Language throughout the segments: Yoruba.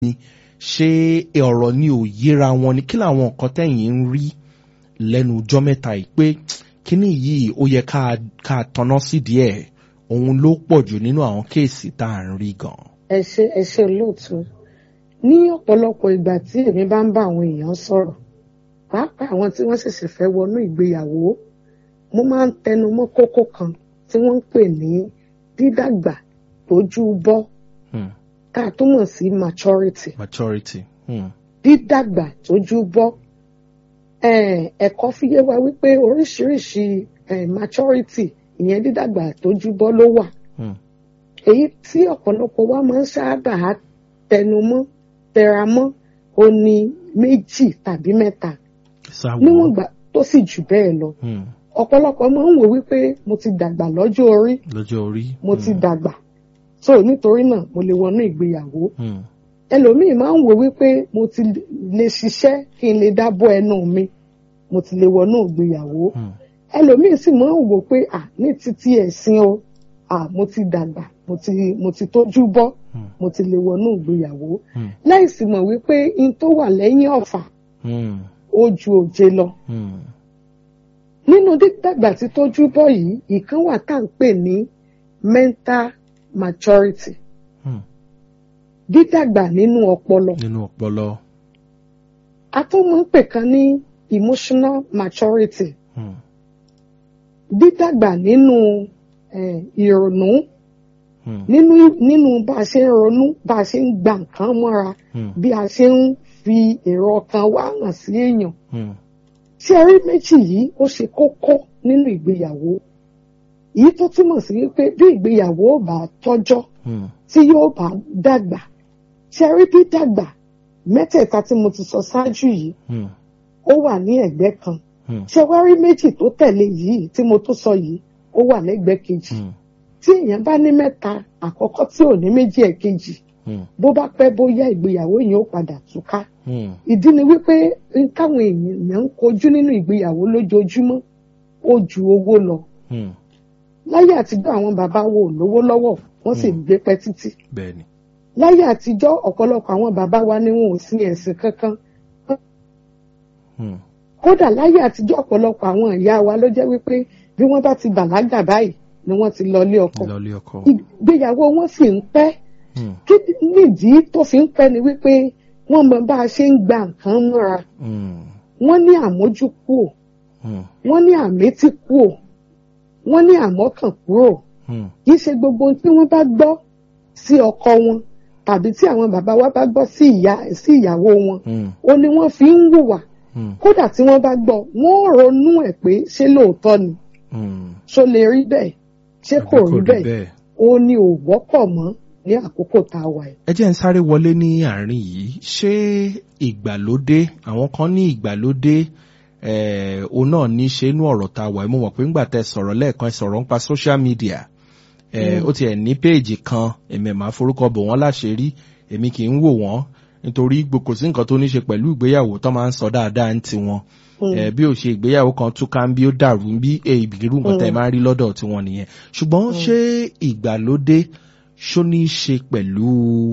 ni ṣé ọ̀rọ̀ ni ò yéra wọn ni kí làwọn nǹkan tẹ̀yìn ń rí lẹ́nu ọjọ́ mẹ́ta yìí pé kíní yìí ó yẹ ká ká tanná sí díẹ̀ òun ló pọ̀ jù nínú àwọn kéèsì tá à ń rí gan. ẹ ṣe ẹ ṣe olóòtú ní ọ̀pọ̀lọpọ̀ ìgbà tí èmi bá ń bá àwọn èèyàn sọ̀rọ̀ pàápàá àwọn tí wọ́n ṣẹ̀ṣẹ̀ fẹ́ wọnú ìgbéyàwó mo máa ń tẹnu mọ́ kókó kan tí wọ́n ń pè ní dídàgbà tójú bọ́ Hmm. tá a túmọ̀ sí maturity maturity. Hmm. dídàgbà tójú bọ́ Eh, ẹ̀kọ́ fi yé wa wípé oríṣiríṣi eh, maturity ìyẹn dídàgbà tójú bọ́ ló wà Hmm. èyí tí ọ̀pọ̀lọpọ̀ wa máa ń sábà tẹnumọ́ tẹramọ́ ó ní méjì tàbí mẹ́ta sáwọ́. níwọ̀n ìgbà tó sì jù bẹ́ẹ̀ lọ Hmm. ọ̀pọ̀lọpọ̀ máa ń wò wípé mo ti dàgbà lọ́jọ́ orí lọ́jọ́ orí. mo ti Hmm. dàgbà so nítorí náà mo lè wọnú ìgbéyàwó Hmm. ẹlòmíì máa ń wò wípé mo ti lè ṣiṣẹ́ kí n lè dábọ́ ẹnu mi mo ti lè wọnú ìgbéyàwó Hmm. ẹlòmíì sì máa ń wò pé à ní títí ẹ̀sìn o à mo ti dàgbà mo ti mo ti tójú bọ́ Hmm. mo ti lè wọnú ìgbéyàwó Hmm. láìsí mọ̀ wípé in tó wà lẹ́yìn ọ̀fà Hmm. ó ju òjé lọ Hmm. nínú dídàgbà tí tójú bọ́ yìí ìkan wà tá à ń pè ní mental maturity Hmm. dídàgbà nínú ọpọlọ nínú ọpọlọ. a tún máa ń pè kan ní emotional maturity Hmm. dídàgbà nínú eh, ìrònú Hmm. nínú nínú bá a ṣe ń ronú bá a ṣe ń gba nǹkan mọ́ra Hmm. bí a ṣe ń fi èrò ọkàn wa hàn sí èèyàn Hmm. tí ẹ rí méjì yìí ó ṣe kókó nínú ìgbéyàwó èyí tó túmọ̀ sí wípé bí ìgbéyàwó ò bá tọ́jọ́ Hmm. tí yóò bá dàgbà tí ẹ rí bí dàgbà mẹ́tẹ̀ẹ̀ta tí mo ti sọ ṣáájú yìí Hmm. ó wà ní ẹ̀gbẹ́ kan Hmm. ṣé wá rí méjì tó tẹ̀lé yìí tí mo tó sọ yìí ó wà lẹ́gbẹ̀ẹ́ kejì Hmm. tí èèyàn bá ní mẹ́ta àkọ́kọ́ tí ò ní méjì ẹ̀kejì Hmm. bó bá pẹ́ bóyá ìgbéyàwó yẹn ó padà túká Hmm. ìdí ni wípé n káwọn èèyàn ń kojú nínú ìgbéyàwó lójoojúmọ́ ó ju owó lọ Hmm. láyé àtijọ́ àwọn bàbá wo ò lówó lọ́wọ́ wọ́n sì ń gbé pẹ́ títí bẹ́ẹ̀ni. láyé àtijọ́ ọ̀pọ̀lọpọ̀ àwọn bàbá wa ni wọn ò sí ẹ̀sìn kankan Hmm. kódà láyé àtijọ́ ọ̀pọ̀lọpọ̀ àwọn ìyá wa ló jẹ́ wípé bí wọ́n bá ti bàlágà báyìí ni wọ́n ti lọ lé ọkọ lọlé ọkọ. ìgbéyàwó wọn sì ń pẹ́ Hmm. kí nìdí tó fi ń pẹ́ ni wípé wọ́n mọ bá a ṣe ń gba nǹkan mọ́ra Hmm. wọ́n ní àmójúkúò Hmm. wọ́n ní àmétíkúò wọ́n ní àmọ́kànkúrò Hmm. kì í ṣe gbogbo ohun tí wọ́n bá gbọ́ sí ọkọ wọn tàbí tí àwọn bàbá wa bá gbọ́ sí ìyá sí ìyàwó wọn Hmm. ó ní wọ́n fi ń hùwà Hmm. kódà tí wọ́n bá gbọ́ wọ́n ronú ẹ̀ pé ṣé lóòótọ́ ni Hmm. ṣó lè rí bẹ́ẹ̀ ṣé kò Àbí rí bẹ́ẹ̀ ó ní ò wọ́pọ̀ mọ́ ní àkókò tá a wà yìí. ẹ jẹ́ ń sáré wọlé ní àárín yìí ṣé ìgbàlódé àwọn kan ní ìgbàlódé eh, òun náà ní ṣe inú ọ̀rọ̀ tá a wà yìí mo mọ̀ pé ńgbà tẹ sọ̀rọ̀ lẹ́ẹ̀kan ẹ sọ̀rọ̀ nípa social media eh, Mm. ó tiẹ̀ ní péèjì kan èmi ẹ̀ máa forúkọ bò wọ́n láṣìírí èmi kì í wò wọ́n nítorí gbogbo sí nǹkan tó ní ṣe pẹ̀lú ìgbéyàwó tó máa ń sọ dáadáa ń tiwọn Mm. ẹ bí ó ṣe ìgbéyàwó kan túká ń bí ó dàrú ń bí irú nǹkan tẹ́ ẹ Mm. máa ń rí lọ́dọ̀ tiwọn nìyẹn ṣùgbọ́n ṣé ìgbàlódé ṣó ní í ṣe pẹ̀lú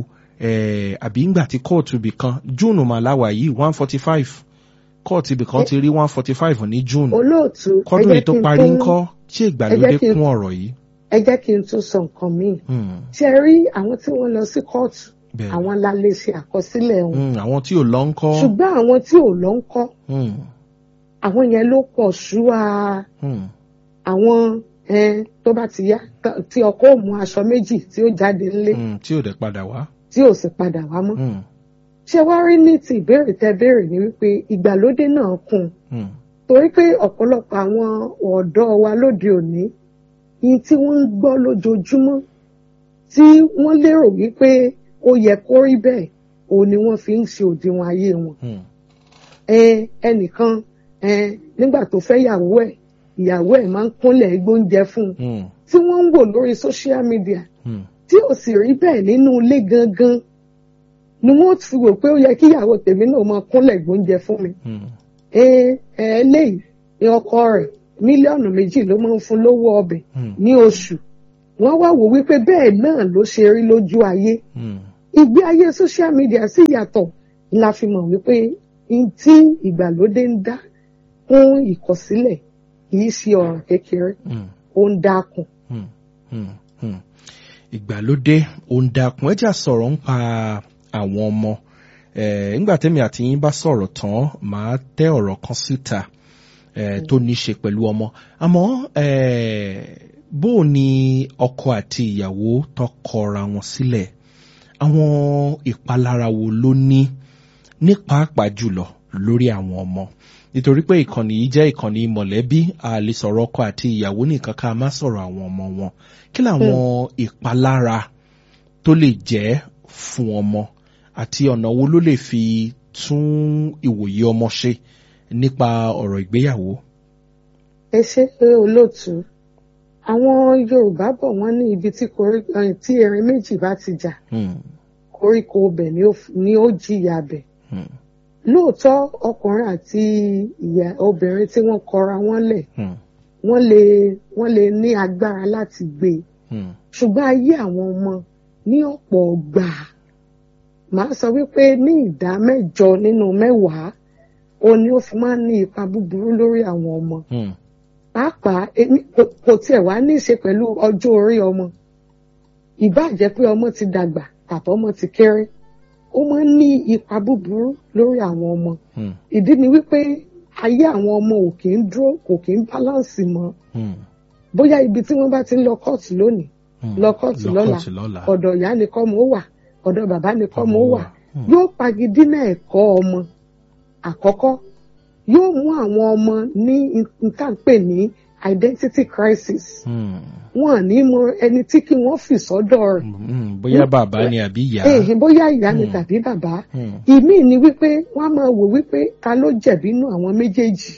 eh, àbí ńgbà tí kóòtù ibì kan june màláwà yìí one forty five kóòtù ibì kan ti rí one forty five ní june olóòtú ẹ kọ́dún jẹ́ yìí tó kí n parí tún- ńkọ́ ṣé ìgbàlódé ẹ jẹ́ kí n- kún ọ̀rọ̀ yìí. ẹ jẹ́ kí n tún sọ nǹkan míì Hmm, ṣe rí àwọn tí wọ́n lọ sí kóòtù bẹ́ẹ̀ àwọn la lè ṣe àkọsílẹ̀ wọn Hmm, àwọn tí ò lọ ńkọ́. ṣùgbọ́n àwọn tí ò lọ ń kọ́ Hmm, àwọn yẹn ló pọ̀ ṣúà hmm, àwọn ẹn tó bá ti yá t- tí ọkọ ò mú aṣọ méjì tí ó jáde nílé hmm, tí ò dẹ̀ padà wá. tí ò sì padà wá mọ́ Hmm, ṣé wá rí ní ti ìbéèrè tẹ béèrè ni wípé ìgbàlódé náà kún un hmm, torí pé ọ̀pọ̀lọpọ̀ àwọn ọ̀dọ́ wa lóde òní ní tí wọ́n ń gbọ́ lójoojúmọ́ tí wọ́n lérò wípé ó yẹ kó rí bẹ́ẹ̀ òun ni wọ́n fi ń ṣe òdiwọ̀n ayé wọn. hmm, ẹ ẹnìkan ẹ nígbà tó fẹ́ yàwó ẹ̀ ìyàwó ẹ̀ máa ń kúnlẹ̀ gbóúnjẹ fún un hmm, tí wọ́n ń wò lórí social media hmm, tí ò sì rí bẹ́ẹ̀ nínú ilé gangan ni wọ́n fi wò pé ó yẹ kí ìyàwó tèmi náà máa kúnlẹ̀ gbóúnjẹ fún mi hmm, ẹ ẹ léyìí ni ọkọ rẹ̀ mílíọ̀nù méjì ló máa ń fún lówó ọbẹ̀ hmm, ní oṣù wọ́n wá wò wípé bẹ́ẹ̀ náà ló ṣe rí lójú ayé hmm, ìgbé ayé social media sì yàtọ̀ la fi mọ̀ wípé n tí ìgbàlódé ń dá fún ìkọ̀sílẹ̀ kì í ṣe ọ̀ràn kékeré Hmm. ó ń dákun. Hmm, hmm, hmm. ìgbàlódé òun dákun ẹjà sọ̀rọ̀ ń pa àwọn ọmọ Eh, nígbà tẹ́mi àti yín bá sọ̀rọ̀ tán màá tẹ́ ọ̀rọ̀ kan síta eh, tó ní ṣe pẹ̀lú ọmọ àmọ́ eh, bó o ní ọkọ àti ìyàwó tó kọra wọn sílẹ̀ àwọn ìpalára wo ló ní ní pàápàá jùlọ lórí àwọn ọmọ nítorí pé ìkànnì yìí jẹ́ ìkànnì mọ̀lẹ́bí a lè sọ̀rọ̀ ọkọ àti ìyàwó nìkan ká má sọ̀rọ̀ àwọn ọmọ wọn kí làwọn ìpalára tó lè jẹ́ fún ọmọ àti ọ̀nà wo ló lè fi tún ìwòye ọmọ ṣe nípa ọ̀rọ̀ ìgbéyàwó. ẹ ṣe pé olóòtú àwọn yorùbá bọ̀ wọ́n ní ibi tí korí eh, tí erin méjì bá ti jà Hmm, koríko ọbẹ̀ ni ó f- ni ó jìyà bẹ̀. hmm, lóòótọ́ ọkùnrin àti ìyá obìnrin tí wọ́n kọra wọ́n lẹ̀ hmm, wọ́n lè wọ́n lè ní agbára láti gbé e hmm, ṣùgbọ́n ayé àwọn ọmọ ní ọ̀pọ̀ gbà màá sọ wípé ní ìdá mẹ́jọ nínú mẹ́wàá ó ní ó fi máa ń ní ipa búburú lórí àwọn ọmọ hmm, pàápàá èmi kò- kò tiẹ̀ wá ní í ṣe pẹ̀lú ọjọ́ orí ọmọ ìbáà jẹ́ pé ọmọ ti dàgbà tàbí ọmọ ti kéré ó máa ń ní ipa búburú lórí àwọn ọmọ hmm, ìdí ni wípé ayé àwọn ọmọ ò kì í dúró kò kì í báláǹsì mọ́ hmm, bóyá ibi tí wọ́n bá ti ń lọ kóòtù lónìí hmm. lọ kóòtù lọ́la lọ́kọ̀tì lọ́la. ọ̀dọ̀ ìyá ni kọ́ mọ́ wà ọ̀dọ̀ bàbá ni kọ́ mọ́ wà Hmm, yóò pagidínà ẹ̀kọ́ ọmọ àkọ́kọ́ yóò mú àwọn ọmọ ní nǹkan pè ní identity crisis hmm, wọn à ní mọ ẹni tí kí wọ́n fi sọ́dọ̀ rẹ̀ hmm, bóyá bàbá ni àbí ìyá. èhìn bóyá ìyá ni Hmm. tàbí bàbá Hmm, ìmíì ni wípé wọ́n á máa wò wípé ta ló jẹ̀bi inú àwọn méjèèjì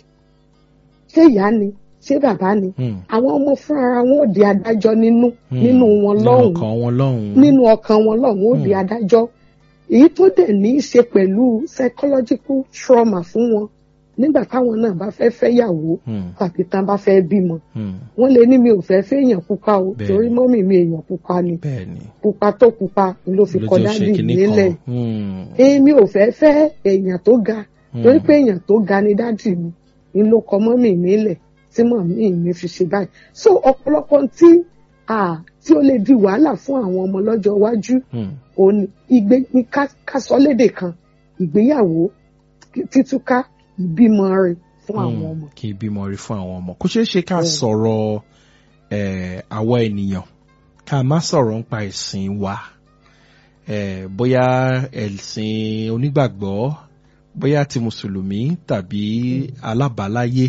ṣé ìyá ni ṣé bàbá ni hmm, àwọn ọmọ fúnra wọn ò di adájọ́ nínú hmm. nínú wọn Nínú lọ́hùn ọkàn wọn lọ́hùn. nínú ọkàn wọn lọ́hùn ó di Hmm. adájọ́ èyí tó dẹ̀ ní í ṣe pẹ̀lú psychological trauma fún wọn nígbà táwọn náà bá fẹ́ fẹ́yàwó Hmm, tàbí tán bá fẹ́ bímọ hmm, wọ́n lè ní mi ò fẹ́ fẹ́ èèyàn pupa o Bẹ́ẹ̀ni. torí mọ́mì mi èèyàn pupa ni bẹ́ẹ̀ni. pupa tó pupa ló fi Ló kọ jẹ́ ó ṣe dádì kinní nílẹ̀ kan. Hmm, èmi ò fẹ́ fẹ́ èèyàn tó ga hmm, torí pé èèyàn tó ga ni dádì mi ni ló kọ mọ́mì mi lẹ̀ tí mọ̀mí mi fi ṣe báyìí so ọ̀pọ̀lọpọ̀ tí ah, tí ó lè di wàhálà fún àwọn ọmọ lọ́jọ́ iwájú hmm, òun ni ìgbé ní ká ká sọ lédè kan ìgbéyàwó títúká ìbímọ rẹ̀ fún àwọn hmm. ọmọ. kí n bímọ rí fún àwọn ọmọ kó ṣeé ṣe ká Bẹ́ẹ̀ni. sọ̀rọ̀ eh, àwa ènìyàn ká má sọ̀rọ̀ nípa ẹ̀sìn wa eh, bóyá ẹ̀sìn onígbàgbọ́ bóyá ti mùsùlùmí tàbí alábàáláyé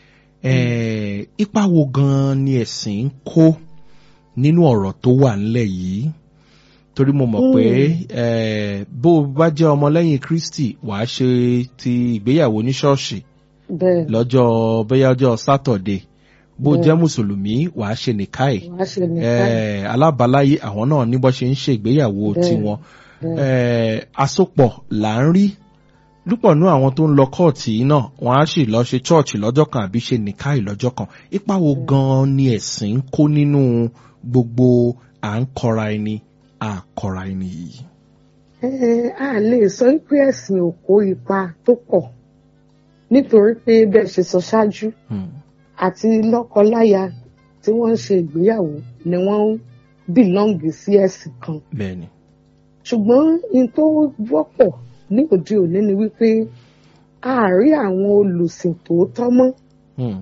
eh, ipa wo gan ni ẹ̀sìn ń kó nínú ọ̀rọ̀ tó wà ńlẹ̀ yìí torí mo mọ̀ pé eh, bó o bá jẹ́ ọmọlẹ́yìn Kristi wàá ṣe ti ìgbéyàwó ní ṣọ́ọ̀ṣì bẹ́ẹ̀ lọ́jọ́ bóyá ọjọ́ sátọ̀dé bó Bẹ́ẹ̀. jẹ́ mùsùlùmí wàá ṣe nìkáì wàá ṣe nìkan eh, alábàáláyé àwọn náà ní bó ṣe ń ṣe ìgbéyàwó Bẹ́ẹ̀. tiwọn bẹ́ẹ̀. eh, àsopọ̀ là ń rí lúpọ̀ nú àwọn tó ń lọ kọ́ọ̀tì yìí náà wọ́n á sì lọ ṣe chọ́ọ̀chì lọ́jọ́ kan àbí ṣe nìkáì lọ́jọ́ kan ipa wo gan-an ni ẹ̀sìn ń kó nínú gbogbo à ń kọra ẹni à kọra ẹni yìí. Ẹ, a lè sọ pé ẹ̀sìn ò kó ipa tó pọ̀ nítorí pé bẹ́ẹ̀ ṣe sọ ṣáájú Hmm, àti lọ́kọ-láya tí wọ́n ń ṣe ìgbéyàwó ni wọ́n ń bìlọ́ǹgì sí ẹ̀sìn kan bẹ́ẹ̀ni. ṣùgbọ́n n tó wọ́pọ̀ ní òde òní ni wípé a rí àwọn olùsìn tòótọ́ mọ́ Hmm,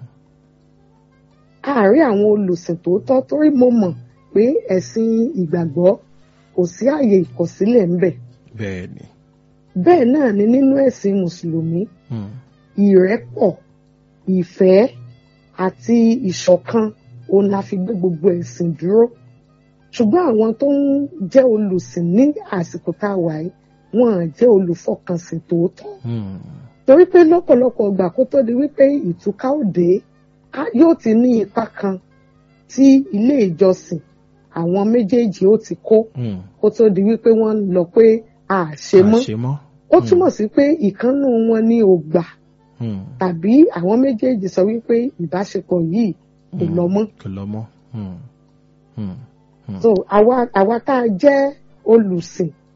a rí àwọn olùsìn tòótọ́ torí mo mọ̀ pé ẹ̀sìn ìgbàgbọ́ kò sí àyè ìkọ̀sílẹ̀ ńbẹ̀ bẹ́ẹ̀ni. bẹ́ẹ̀ náà ni nínú ẹ̀sìn mùsùlùmí Hmm, ìrẹ́pọ̀ ìfẹ́ àti ìṣọ̀kan òun la fi gbé gbogbo ẹ̀sìn dúró ṣùgbọ́n àwọn tó ń jẹ́ olùsìn ní àsìkò tá a wà yìí wọn à jẹ́ olùfọkànsìn tòótọ́ hmm, torí pé lọ́pọ̀lọpọ̀ ìgbà kó tó di wípé ìtúká òde á- yóò ti ní ipa kan tí ilé ìjọsìn àwọn méjèèjì ó ti kó hmm. kó tó di wípé wọ́n ń lọ pé a ṣe mọ́ àṣemọ́. ó túmọ̀ sí pé ìkànnù wọn ní ò gbà Hmm, tàbí àwọn méjèèjì sọ wípé ìbáṣepọ̀ yìí kò hmm. lọ mọ́ kò lọ mọ́. Hmm, hmm, hmm. so àwa àwa tá a jẹ́ olùsìn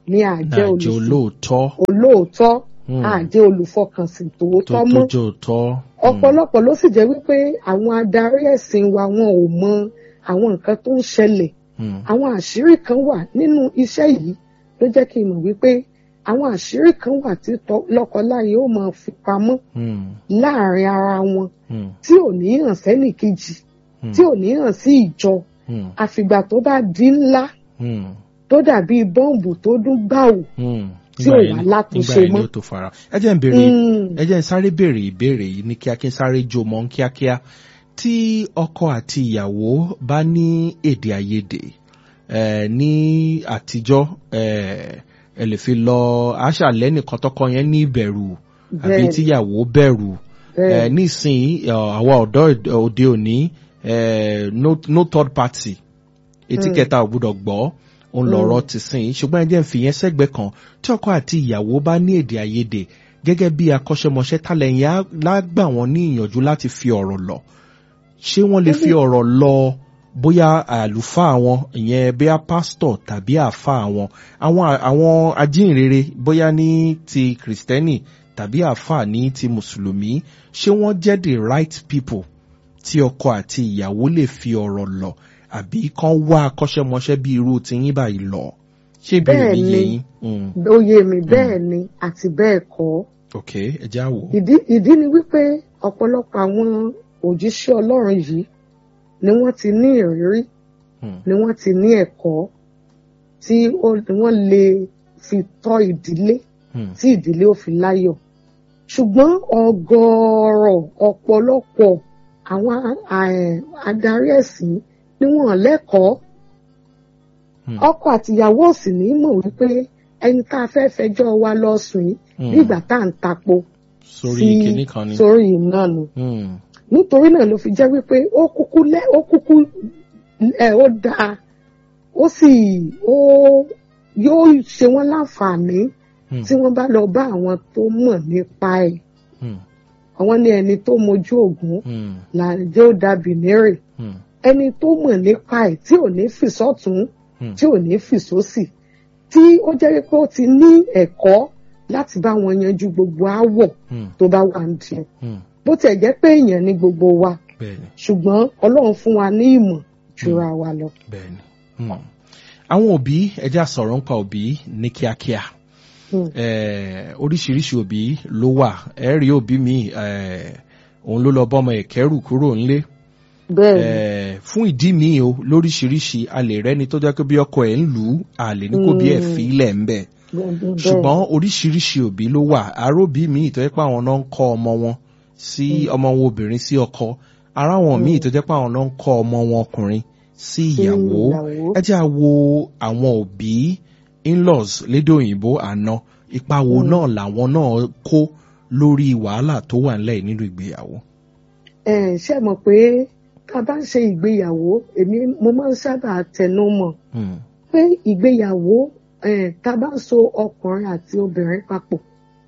ni àjẹ́ nàjẹ́ olóòótọ́ olóòótọ́ Hmm. àjẹ́ olùfọkànsìn tó tòótọ́ tó mọ́ jẹ́ òótọ́. ọ̀pọ̀lọpọ̀ ló sì jẹ́ wípé àwọn adarí ẹ̀sìn wa wọn ò mọ àwọn nǹkan tó ń ṣẹlẹ̀ Hmm. àwọn àṣírí kan wà nínú iṣẹ́ yìí ló jẹ́ kí n mọ̀ wípé àwọn àṣírí kan wà tí tọ- lọ́kọláya ó máa fi pamọ́ Hmm. láàrin ara wọn Hmm. tí ò ní hàn sẹ́nì kejì Hmm. tí ò ní hàn sí ìjọ Hmm. àfìgbà tó bá di ńlá Hmm. tó dàbí bọ́ǹbù tó dún gbàù Hmm. Tí ò Nígbà wá yẹn- látúnṣe nígbà yẹn ni mọ́. ó tó fara. ẹ jẹ́ ń béèrè Mm. ẹ jẹ́ ń sáré béèrè ìbéèrè yìí ní kíákí sáré jó mọ́ ní kíákíá tí ọkọ àti ìyàwó bá ní èdè àìyedè eh, ní àtijọ́ eh, ẹ lè fi lọ aṣàlẹ́ nìkan tọkọ yẹn ní ìbẹ̀rù àbí Bẹ́ẹ̀ni. tíyàwó bẹ̀rù bẹ́ẹ̀ eh, nísìnyí eh, àwa ọ̀dọ́ òde òní eh, no, no third party etí Mm. kẹta ò gbúdọ̀ gbọ́ òun lọ̀rọ̀ ti sìn ṣùgbọ́n ẹ jẹ́ ń fi yẹn sẹ́gbẹ̀ẹ́ kan tí ọkọ àti ìyàwó bá ní èdè àìyedè gẹ́gẹ́ bí akọ́ṣẹ́mọṣẹ́ tálẹ̀yìn á lágbà wọ́n ní ìyànjú láti fi ọ̀rọ̀ lọ ṣé wọ́n lè fi ọ̀rọ̀ lọ bóyá àlùfáà wọn ìyẹn bóyá pásítọ̀ tàbí àáfàá wọn àwọn àwọn ajínrere bóyá ní ti kìrìsìtẹ́nì tàbí àáfàá ní ti mùsùlùmí ṣé wọ́n jẹ́ the right people tí ọkọ àti ìyàwó lè fi ọ̀rọ̀ lọ àbí kán wá akọ́ṣẹ́mọṣẹ́ bí irú tiyín báyìí lọ ṣé ìbéèrè mi Bẹ́ẹ̀ yé ni. yín Mm, ó yé mi bẹ́ẹ̀ ni àti bẹ́ẹ̀ kọ́ ok ẹ já wò ó. ìdí ìdí ni wípé ọ̀pọ̀lọpọ̀ àwọn òjíṣẹ́ ọlọ́run yìí ni wọ́n ti ní ìrírí Mm, ni wọ́n ti ní ẹ̀kọ́ tí ó- wọ́n lè fi tọ́ ìdílé mm, tí ìdílé ò fi láyọ̀ ṣùgbọ́n ọ̀gọ̀ọ̀rọ̀ ọ̀pọ̀lọpọ̀ àwọn a- a- adarí ẹ̀sìn ni wọ́n lẹ́kọ̀ọ́ mm, ọkọ àtìyàwó ò sì ní mọ̀ wípé ẹni tá a fẹ́ fẹjọ́ wa lọ sùn yìí mm. nígbà tá à ń tapo sórí sí- kinní kan ni. sórí iná nu Mm, nítorí náà ló fi jẹ́ wípé ó kúkú lẹ́ ó kúkú ẹ̀ ó dáa ó sì ó yóò ṣe wọ́n láǹfààní mm, tí wọ́n bá lọ bá àwọn tó mọ̀ nípa ẹ̀ mm, àwọn ní ẹni tó mojú ògún mm, làjẹ́ ó dàbí nírè mm, ẹni tó mọ̀ nípa ẹ̀ tí ò ní fìsọ́tún mm. tí ò ní fìsósì tí ó jẹ́ wípé ó ti ní ẹ̀kọ́ láti bá wọn yanjú gbogbo aáwọ̀ Mm, tó bá wà ń di mm. bó tiẹ̀ jẹ́ pé èèyàn ní gbogbo wa bẹ́ẹ̀ni ṣùgbọ́n ọlọ́run fún wa ní ìmọ̀ jura wa lọ. bẹ́ẹ̀ni. Mm. àwọn òbí ẹja sọ̀rọ̀ nípa òbí ní kíákíá Mm. Eh, oríṣiríṣi òbí ló wà ẹ rí òbí mi eh, òun ló lọ bọ́mọ ẹ̀kẹ́rù kúrò ńlé bẹ́ẹ̀ ni Eh, fún ìdí mi o lóríṣiríṣi a lè rẹ́ni tó jẹ́ pé bí ọkọ ẹ̀ ń lù ú a lè ní kó bí ẹ̀ Mm. fi ilẹ̀ ń bẹ̀ bẹ́ẹ̀ ni, bẹ́ẹ̀ ṣùgbọ́n oríṣiríṣi òbí ló wà aróbí mi tó jẹ́ pé àwọn náà ń kọ́ ọmọ wọn sí ọmọ wọn obìnrin sí ọkọ ara wọn míì tó jẹ́ pé àwọn náà ń kọ́ ọmọ wọn ọkùnrin sí Sí ìyàwó ìyàwó. ẹ jẹ́ à wo àwọn òbí in-laws lédè òyìnbó àná ipa wo náà làwọn náà kó lórí wàhálà tó wà nílẹ̀ nínú ìgbéyàwó. ẹ ṣe mọ̀ pé tá a bá ń ṣe ìgbéyàwó èmi mo máa ń sábà tẹnu mọ́ Hmm, pé ìgbéyàwó eh, tá a bá ń so ọkùnrin àti obìnrin papọ̀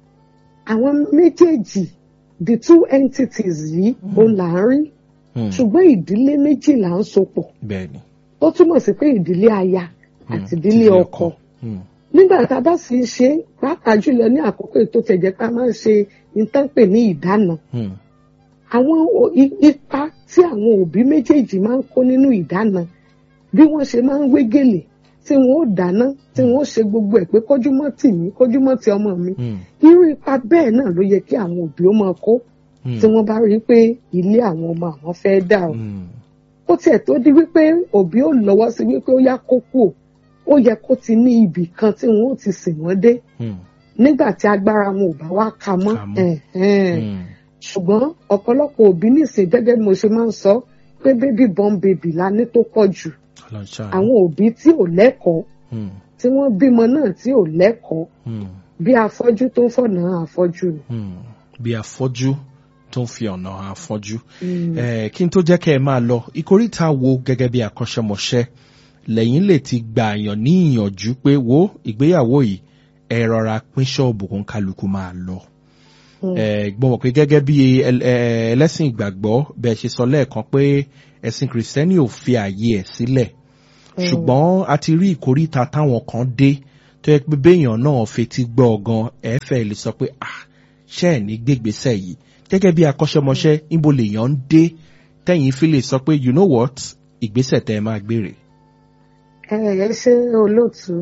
àwọn méjèèjì the two entities yìí òun là ń rí hmm, ṣùgbọ́n ìdílé méjì là ń so pọ̀ bẹ́ẹ̀ni. ó túmọ̀ sí pé ìdílé aya Hmm, àti ìdílé ọkọ Hmm, nígbà tá a bá sì ń ṣe pàápàá jùlọ ní àkókò tó tẹ̀jẹ̀ pé a máa ń ṣe ìtànpè ní ìdáná hmm, àwọn o- i- ipa tí àwọn òbí méjèèjì máa ń kó nínú ìdáná bí wọ́n ṣe máa ń wé gèlè tí wọ́n ó dáná tí wọ́n ó ṣe gbogbo ẹ̀ pé kójúmọ́ tì mí kójúmọ́ ti ọmọ mi hmm, irú ipa bẹ́ẹ̀ náà ló yẹ kí àwọn òbí ó máa kó hmm, tí wọ́n bá rí i pé ilé àwọn ọmọ àwọn fẹ́ dà o hmm, ó tiẹ̀ tó di wípé òbí ó lọ́wọ́ sí wípé ó yá kó kú o ó yẹ kó ti ní ibì kan tí wọ́n ó ti sìn wọ́n dé hmm, nígbà tí agbára wọn ò bá wá ka mọ́ Ka mọ́. ẹ̀hẹ́n hmm, ṣùgbọ́n ọ̀pọ̀lọpọ̀ òbí nìsín gẹ́gẹ́ bí mo ṣe máa ń sọ pé bébí born baby la ní tó pọ̀ jù Ọlọ́run ṣàánú. àwọn òbí tí ò lẹ́kọ̀ọ́ Hmm, tí wọ́n bímọ náà tí ò lẹ́kọ̀ọ́ hmm, bí afọ́jú tó ń fọ̀nà afọ́jú ni. hmm. bí afọ́jú tó ń fi ọ̀nà afọ́jú. Mm. Eh, kí n tó jẹ́ kẹ́ ẹ máa lọ ìkóríta wo gẹ́gẹ́ bí akọ́ṣẹ́mọṣẹ́ lẹ́yìn lè ti gbà yàn ní ìyànjú pé wo ìgbéyàwó yìí ẹ rọra pín ṣọ́ọ̀bù kan kálukú máa lọ. Mm. Eh, gbọ́n wọ̀ pé gẹ́gẹ́ bí ẹl- eh, ẹlẹ́sìn ìgbàgbọ́ bẹ́ẹ̀ ṣe sọ lẹ́ẹ̀kan pé ẹ̀sìn kìrìsìtẹ́nì ò fi ààyè ẹ̀ sílẹ̀ Mm. ṣùgbọ́n a ti rí ìkóríta táwọn kan dé tó yẹ pé béèyàn náà fetí gbọ́ gan ẹ fẹ́ lè sọ pé ah ṣé ẹ̀ ní gbégbèsè yìí gẹ́gẹ́ bí akọ́ṣẹ́mọṣẹ́ níbo lèèyàn ń dé tẹ́yìn fi lè sọ pé you know what ìgbésẹ̀ tẹ́ ẹ máa gbére. ẹ ẹ ṣe olóòtú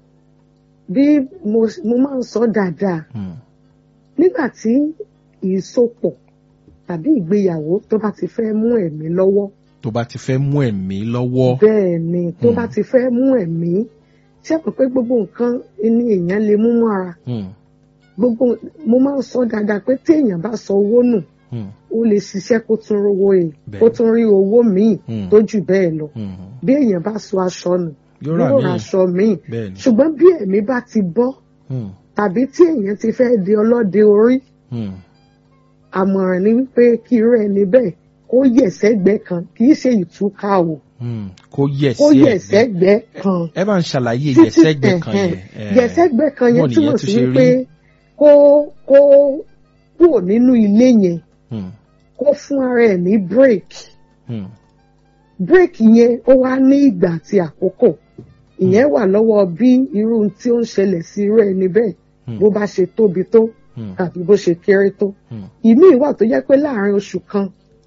bí mo mo máa ń sọ dáadáa Hmm. nígbà tí ìsopọ̀ tàbí ìgbéyàwó tó bá ti fẹ́ mú ẹ̀mí lọ́wọ́ tó bá ti fẹ́ mú ẹ̀mí lọ́wọ́. bẹ́ẹ̀ ni tó Hmm. bá ti fẹ́ mú ẹ̀mí ṣé mọ̀ pé gbogbo nǹkan ni èèyàn lè mú mọ́ra Hmm. gbogbo mo máa ń sọ dáadáa pé tí èèyàn bá sọ owó nù Hmm. ó lè ṣiṣẹ́ kó tún rówó ẹ̀ Bẹ́ẹ̀. kó tún rí owó míì Hmm. tó jù bẹ́ẹ̀ lọ Hmm. bí èèyàn bá sọ aṣọ nù yóò rà yóò ra mí. aṣọ míì bẹ́ẹ̀ ni. ṣùgbọ́n bí ẹ̀mí bá ti bọ́ Hmm. tàbí tí èèyàn ti fẹ́ di ọlọ́dẹ orí Hmm. àmọ̀ràn ni wípé kí irú ẹni bẹ́ẹ̀ kó yẹ̀ sẹ́gbẹ́ kan kì í ṣe ìtúká o Hmm. kó yẹ̀ kó sí yẹ̀ ẹ̀gbẹ́. sẹ́gbẹ́ kan ẹ bá ń ṣàlàyé títí yẹ̀sẹ́gbẹ́ kan ẹ̀hẹ̀n. yẹn. Eh, yẹ̀sẹ́gbẹ́ kan yẹn bọ́ọ̀ túmọ̀ nìyẹn sí tún ṣe wípé rí. kó kó kúrò nínú ilé yẹn Hmm. kó fún ara ẹ̀ ní break Hmm. break yẹn ó wá ní ìgbà àti àkókò ìyẹn wà lọ́wọ́ bí irú ohun tí ó ń ṣẹlẹ̀ sí irú ẹni bẹ́ẹ̀ Hmm. bó bá ṣe tóbi tó Hmm. tàbí bó ṣe kéré tó Hmm. ìmí ìwà tó jẹ́ pé láàrin oṣù kan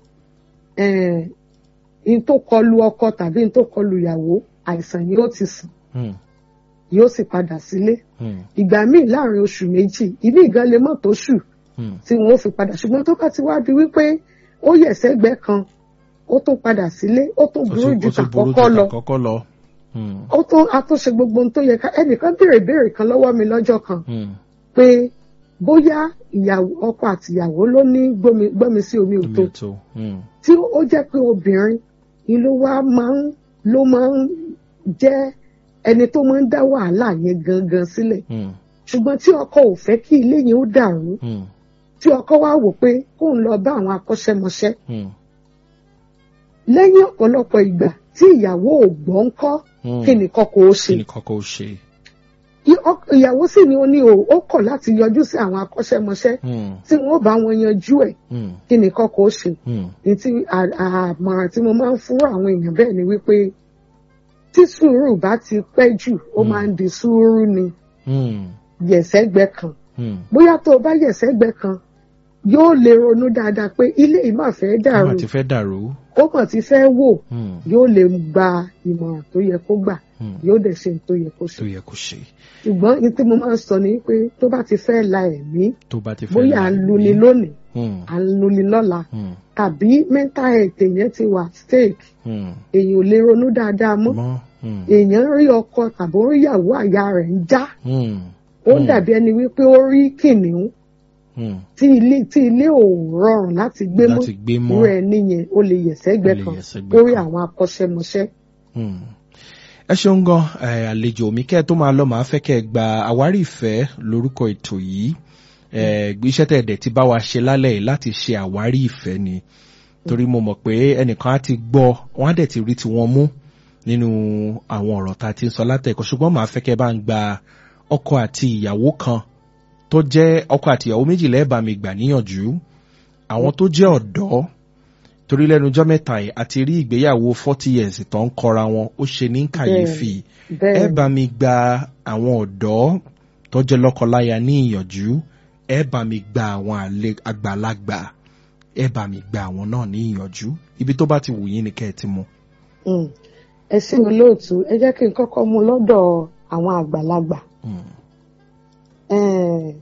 eh, in tó kọlu ọkọ tàbí in tó kọlu ìyàwó àìsàn yìí ó ti sàn Hmm. yóò sì padà sílé Hmm. ìgbà míì láàrin oṣù méjì ìmí ìgan lè mọ̀ tó ṣù Hmm. tí wọn ó fi padà ṣùgbọ́n tó bá ti wá di wípé ó yẹ̀ sẹ́gbẹ́ kan ó tún padà sílé ó tún Ó burú tún- ju ó tún burú tàkọ́kọ́ ju lọ tàkọ́kọ́ lọ. Hmm. ó tún àtúnṣe gbogbo ohun tó yẹ ká ẹnìkan béèrè béèrè kan lọ́wọ́ mi lọ́jọ́ kan Hmm. pé bóyá ìyàwó ọkọ àtìyàwó ló ní gbọ́mi gbọ́mi sí omi Omi òtó ò tó. Hmm. tí ó jẹ́ pé obìnrin ni ló wá máa ń ló máa ń jẹ́ ẹni tó máa ń dá wàhálà yẹn gangan sílẹ̀ Hmm. ṣùgbọ́n tí ọkọ ò fẹ́ kí ilé yẹn ó dàrú Hmm. tí ọkọ wá wò pé kóun lọ bá àwọn akọ́ṣẹ́mọṣẹ́ Hmm. lẹ́yìn ọ̀pọ̀lọpọ̀ ìgbà tí ìyàwó ò gbọ́ ń kọ́ Hmm. kí nìkan kò ó ṣe kí ni kọ́kọ́ ó ṣe. I- ọk- ìyàwó sì ni ó ní o ó kọ̀ láti yọjú sí àwọn akọ́ṣẹ́mọṣẹ́ Hmm. tí wọ́n bá wọn yanjú ẹ̀ Hmm. kí nìkan kò ó ṣe Hmm. ní tí à- àmọ̀ràn tí mo máa ń fún àwọn èèyàn bẹ́ẹ̀ ni wípé tí sùúrù bá ti pẹ́ jù ó Mm. máa ń di sùúrù ni Hmm. yẹ̀sẹ́gbẹ́ kan Hmm. bóyá tó o bá yẹ̀sẹ́gbẹ́ kan yóò lè ronú dáadáa pé ilé yìí máa fẹ́ dàrú Ọmọ ti fẹ́ dàrú. ó kàn ti fẹ́ wò Hmm. yóò lè gba ìmọ̀ràn tó yẹ kó gbà Hmm. yóò dẹ̀ ṣe ohun tó yẹ kó tó ṣe yẹ kó ṣe. ṣùgbọ́n ní tí mo máa ń sọ ni pé tó bá ti fẹ́ la ẹ̀mí tó bá ti fẹ́ bóyá à ń láàyè. luni lónìí Hmm. à ń luni lọ́la Hmm. tàbí mental health èèyàn ti wà stake Hmm. èèyàn ò lè ronú dáadáa mọ́ mọ́. Hmm. èèyàn rí ọkọ tàbí ó rí ìyàwó àyà rẹ̀ ń já Hmm. ó Hmm. dàbí ẹni wípé ó rí kìnìún Hmm. tí ilé tí ilé ò rọrùn láti gbé mọ́ láti gbé mọ́. irú ẹni yẹn ó lè yẹ̀sẹ́gbẹ́ Ó lè kan yẹ̀sẹ́gbẹ́ lórí kan. àwọn akọ́ṣẹ́mọṣẹ́. Hmm. ẹ ṣeun gan ẹ, àlejò mi kẹ́ ẹ tó máa lọ màá fẹ́ kẹ́ ẹ gba àwárí ìfẹ́ lórúkọ ètò yìí ẹ, iṣẹ́ tẹ̀ dẹ̀ ti bá wa ṣe lálẹ́ yìí láti ṣe àwárí ìfẹ́ ni torí mo mọ̀ pé ẹnìkan á ti gbọ́ wọ́n á dẹ̀ ti rí tiwọn mú nínú àwọn ọ̀rọ̀ tá a ti ń sọ látẹ̀kọ́ ṣùgbọ́n màá fẹ́ kẹ́ ẹ bá ń gba ọkọ àti ìyàwó kan tó jẹ́ ọkọ àti ìyàwó méjìlá ẹ̀ bá mi gbà níyànjú àwọn tó jẹ́ ọ̀dọ́ torí lẹ́nu ọjọ́ mẹ́ta yìí àti rí ìgbéyàwó forty years tó ń kọra wọn ó ṣe ní kàyéfì ẹ bẹ́ẹ̀ bá mi gba àwọn ọ̀dọ́ tó jẹ́ lọ́kọláya ní ìyànjú ẹ bá mi gba àwọn àle- àgbàlagbà ẹ bá mi gba àwọn náà ní ìyànjú ibi tó bá ti wù yín ni kẹ́ ẹ ti mú. Mm. ẹ sí olóòtú ẹ jẹ́ kí n kọ́kọ́ mú lọ́dọ̀ àwọn àgbàlagbà. Hmm. Eh,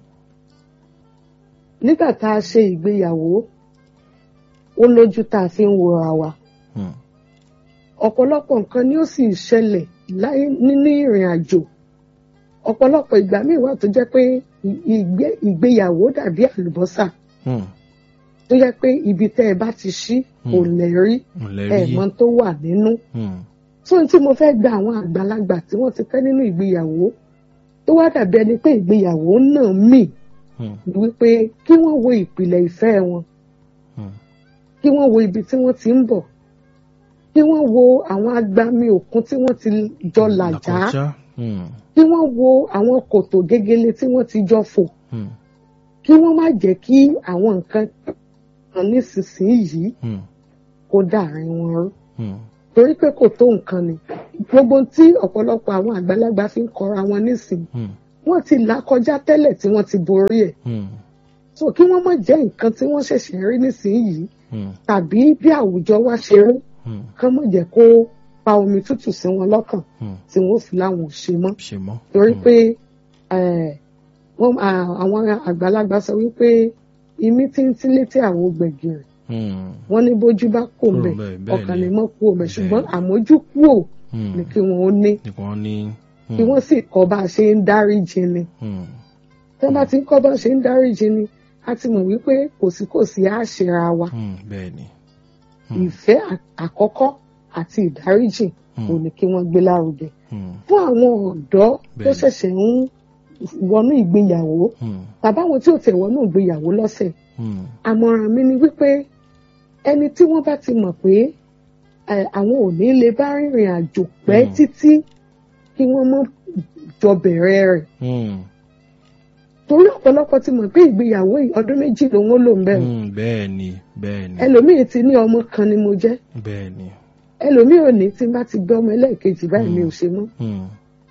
nígbà tá a ṣe ìgbéyàwó ó lójú tá a fi ń wòra wa Hmm. ọ̀pọ̀lọpọ̀ nǹkan ni ó sì ṣẹlẹ̀ láyé nínú ìrìn àjò ọ̀pọ̀lọpọ̀ ìgbà míì wà tó jẹ́ pé ì- ìgbé- ìgbéyàwó dàbí àlùbọ́sà Hmm. tó jẹ́ pé ibi tẹ́ ẹ bá ti ṣí kò Hmm. lè rí Ǹlẹ́ ẹ̀ rí. mọ̀ tó wà nínú Hmm. tó ń tí mo fẹ́ gba àwọn àgbàlagbà tí wọ́n ti pẹ́ nínú ìgbéyàwó tó wá dàbí ẹni pé ìgbéyàwó náà mì Hmm. ni wípé kí wọ́n wo ìpìlẹ̀ ìfẹ́ wọn Hmm. kí wọ́n wo ibi tí wọ́n ti ń bọ̀ kí wọ́n wo àwọn agbami òkun tí wọ́n ti jọ làjá Làkọjá. Hmm. kí wọ́n wo àwọn kòtò gegele tí wọ́n ti jọ fò Hmm. kí wọ́n má jẹ́ kí àwọn nǹkan kan nísinsìnyí Hmm. kó dàrin wọn rú Hmm. torí pé kò tó nǹkan ni gbogbo tí ọ̀pọ̀lọpọ̀ àwọn àgbàlagbà fi ń kọra wọn nísìn Hmm. wọ́n ti là kọjá tẹ́lẹ̀ tí wọ́n ti borí ẹ̀ Hmm. so kí wọ́n má jẹ́ nǹkan tí wọ́n ṣẹ̀ṣẹ̀ rí nísìnyìí Hmm. tàbí bí àwùjọ wa ṣe rí Hmm. kán má jẹ́ kó pa omi tútù sí wọn lọ́kàn Hmm. tí wọ́n fi láwọn ò ṣe mọ́ ṣe mọ́. torí Hmm. pé eh, wọ́n à- àwọn àgbàlagbà sọ wípé imí tí ń tí létí àwọn gbẹ̀gìrì Hmm. wọ́n ní bójú bá kò Kúrò mbẹ̀ ńbẹ̀, bẹ́ẹ̀ ọkàn ni. ni mọ́ kú òmẹ̀ Bẹ́ẹ̀ ṣùgbọ́n ni. àmójúkúò Hmm. ni kí wọ́n ó ní nìkan ní. Hmm. kí wọ́n sì kọ́ bá a ṣe ń dáríjì ni Hmm. tí wọ́n bá ti ń kọ́ bá a ṣe ń dáríjì ni a ti mọ̀ wípé kòsíkòsí á ṣera wa Hmm. bẹ́ẹ̀ ni. Hmm. ìfẹ́ à- àkọ́kọ́ àti ìdáríjì Hmm. kò ní kí wọ́n gbé lárugẹ Hmm. fún àwọn ọ̀dọ́ tó Bẹ́ẹ̀ni. ṣẹ̀ṣẹ̀ ń wọnú ìgbéyàwó Hmm. tàbí àwọn tí ò tẹ̀ wọnú ìgbéyàwó lọ́sẹ̀ Hmm. àmọ̀ràn mi ni wípé ẹni tí wọ́n bá ti mọ̀ pé eh, àwọn ò ní lè bá rìnrìn àjò pẹ́ Mm. títí kí wọ́n mọ́ jọ bẹ̀rẹ̀ rẹ̀ Hmm. torí ọ̀pọ̀lọpọ̀ ti mọ̀ pé ìgbéyàwó yìí ọdún méjì lòun ó lò ń bẹ̀rẹ̀ Hmm. bẹ́ẹ̀ ni bẹ́ẹ̀ ni ẹlòmíì ti ní ọmọ kan ni mo jẹ́ bẹ́ẹ̀ ni. ẹlòmíì ò ní tí n bá ti gbé ọmọ ẹlẹ́ẹ̀kejì báyìí Mm. mi ò ṣe mọ́ Hmm.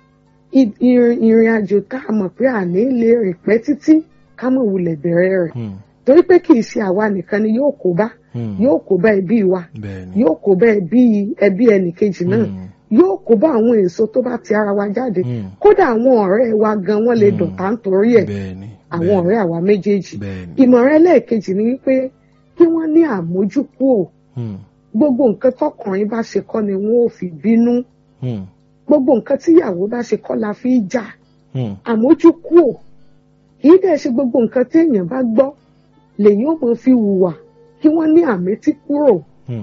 I- ìrìn ìrìn àjò tá a mọ̀ pé àní lè rìn pẹ́ títí ká mọ̀ wulẹ̀ bẹ̀rẹ̀ rẹ̀ Hmm. torí pé kì í ṣe àwa nìkan ni yóò kó bá Hmm. yóò kó bá ẹbí wa bẹ́ẹ̀ ni. yóò kó bá ẹbí ẹbí ẹnìkejì náà Hmm. yóò kó bá àwọn èso tó bá ti ara wa jáde Hmm. kódà àwọn ọ̀rẹ́ wa gan wọ́n lè Mm. dọ̀tá nítorí ẹ̀ bẹ́ẹ̀ ni. àwọn bẹ́ẹ̀ ni. ọ̀rẹ́ àwa méjèèjì bẹ́ẹ̀ ni. ìmọ̀ràn ẹlẹ́ẹ̀kejì ni wípé kí wọ́n ní àmójúkúò Hmm. gbogbo nǹkan tọkùnrin bá ṣe kọ́ ni wọ́n ò fi bínú Hmm. gbogbo nǹkan tíyàwó bá ṣe kọ́ la fi jà Hmm. àmójúkúò kì í dẹ̀ ṣe gbogbo nǹkan tí èèyàn bá gbọ́ lèyìn ó mọ fi hùwà kí wọ́n ní àmétí kúrò Hmm.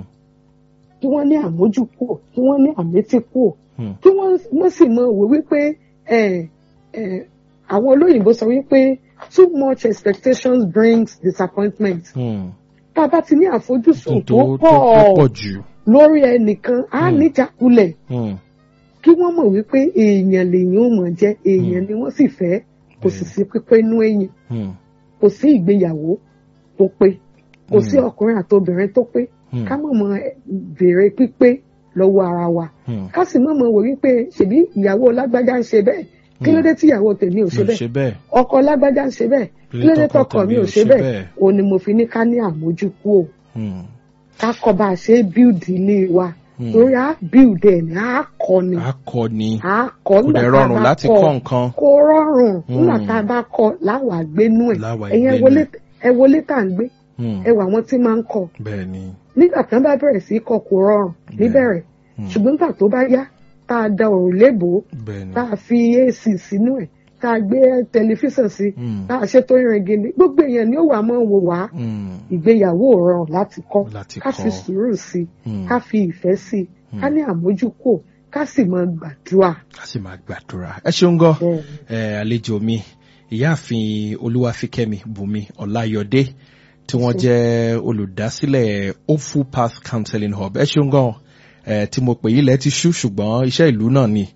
kí wọ́n ní àmójúkúò kí wọ́n ní àmétí kúrò Hmm. kí wọ́n wọ́n sì mọ òwe wípé ẹ̀ ẹ̀ àwọn olóyìnbó sọ wípé too much expectations brings disappointment Hmm. tá a bá ti ní àfojúsùn tó tó tó pọ̀ pọ̀ jù. lórí ẹnìkan á Hmm. níjàkulẹ̀ Hmm. kí wọ́n mọ̀ wípé èèyàn lèyìn ó mọ̀ jẹ́ èèyàn ni wọ́n sì fẹ́ kò sì Bẹ́ẹ̀. sí pípé inú èèyàn Hmm. kò sí ìgbéyàwó tó pé kò sí Hmm. ọkùnrin àtobìnrin tó pé Hmm. ká mọ̀ mọ̀ béèrè pípé lọ́wọ́ ara wa Hmm. ká sì mọ̀ mọ̀ wò wípé ṣèbí ìyàwó lágbájá ń ṣe bẹ́ẹ̀ kí ló dé tí ìyàwó tèmi ò ṣe mi ò bẹ́ẹ̀ ṣe bẹ́ẹ̀. ọkọ lágbájá ń ṣe bẹ́ẹ̀ kí ló dé tọkọ mi ò ṣe bẹ́ẹ̀ òun ni mo fi ní ká ní àmójúkú o Hmm. ká kọ́ bá a ṣe é bíùdì ilé wa Hmm. torí á bíùdì ẹ̀ ní á kọ́ ni akọni á kọ́ kò nígbà dẹ̀ tá a rọrùn bá láti kọ́ kọ́ nǹkan. kó rọrùn nígbà Hmm. tá a bá kọ́ láwàá gbénú ẹ̀ Láwàá ẹ̀yin ẹ gbénú wọlé ẹ̀. ẹ wọlé tá à ń gbé Hmm. ẹ wà àwọn tí máa ń kọ́ bẹ́ẹ̀ ni. nígbà tán bá bẹ̀rẹ̀ sí í kọ́ kó rọrùn níbẹ̀rẹ̀ Hmm. ṣùgbọ́n nígbà tó bá yá tá a da òrùlé bò ó bẹ́ẹ̀ ni. tá a fi ac sínú ẹ̀ tá a gbé tẹlifíṣàn sí Hmm. tá a ṣètò ìrìn gidi gbogbo èèyàn ni ó wà máa ń wò wá Hmm. ìgbéyàwó ò rọrùn láti kọ́ láti ká fi kọ́. sùúrù sí i Hmm. ká fi ìfẹ́ sí i Hmm. ká ní àmójúkò ká sì máa gbàdúrà ká sì máa gbàdúrà. ẹ ṣeun gan. bẹ́ẹ̀ ni. ẹ àlejò mi ìyáàfin olúwàfíkẹ́mi bùnmi ọláyọdé tí wọ́n jẹ́ olùdásílẹ̀ hopeful path counseling hub ẹ ṣeun gan ẹ tí mo pè yí lẹ ti ṣú ṣùgbọ́n iṣẹ́ ìlú náà ni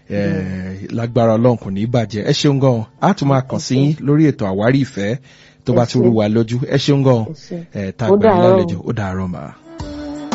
ẹ lágbára Ọlọ́run kò ní í bàjẹ́ ẹ ṣeun gan a tún máa kàn sí yín lórí ètò àwárí ìfẹ́ tó bá Ẹ tún ṣé. rú wa lójú ẹ ṣeun gan Ẹ ṣé. ẹ tá a Ó gbà yín dàárọ̀. lálejò ó dàárọ̀ mà.